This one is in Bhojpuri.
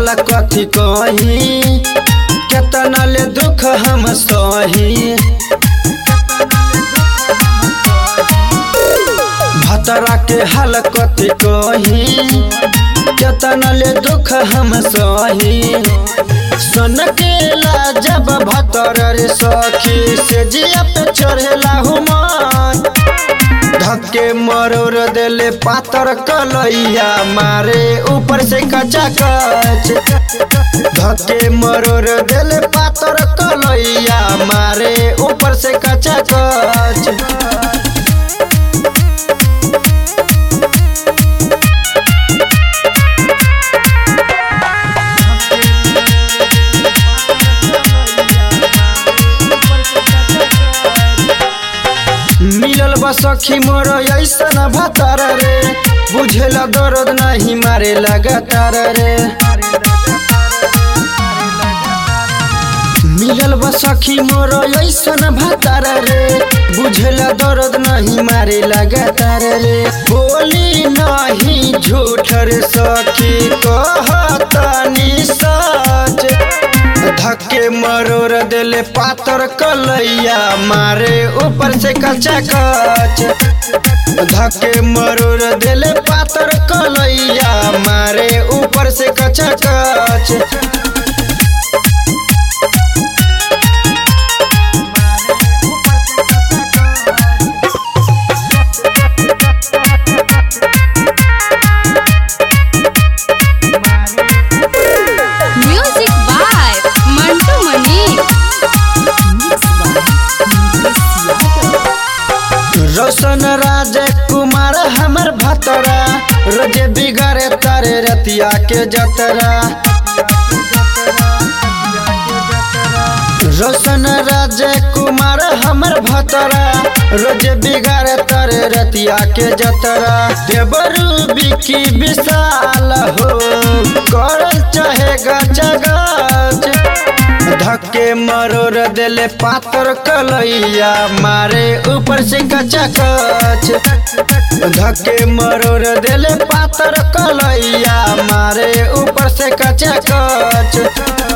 हाल कथी कही केतना ले दुख हम सही भतरा के हाल कथी कही केतना ले दुख हम सही सन केला जब भतर रे सखी से जिया पे चढ़ेला हुमान धक्के मरोर देले पातर कलैया मारे ऊपर से कचा कच धक्के मरोर देले पातर कलैया मारे ऊपर से कचा कच मिलल बा सखी मोर ऐसन भतार रे बुझेला दर्द नहीं मारे लगातार रे मिलल बा सखी मोर ऐसन भतार रे बुझेला दर्द नहीं मारे लगातार रे बोली नहीं झूठ रे सखी कहतानी सच धक्के मरोर देले पातर कलैया मारे ऊपर से कचा कच धक्के मरोर देले पातर कलैया मारे ऊपर से कचा कच Music by Mantu Mani. रोशन राज कुमार हमर भतरा रोजे बिगड़े तारे रतिया के जतरा रोशन राज कुमार हमर भतरा रोजे बिगड़े तारे रतिया के जतरा देवरू बिकी विशाल हो कर चाहे गच गच धक्के मरोर देले पातर कलैया मारे ऊपर से कचा कच धक्के मरोर देले पातर कलैया मारे ऊपर से कचा कच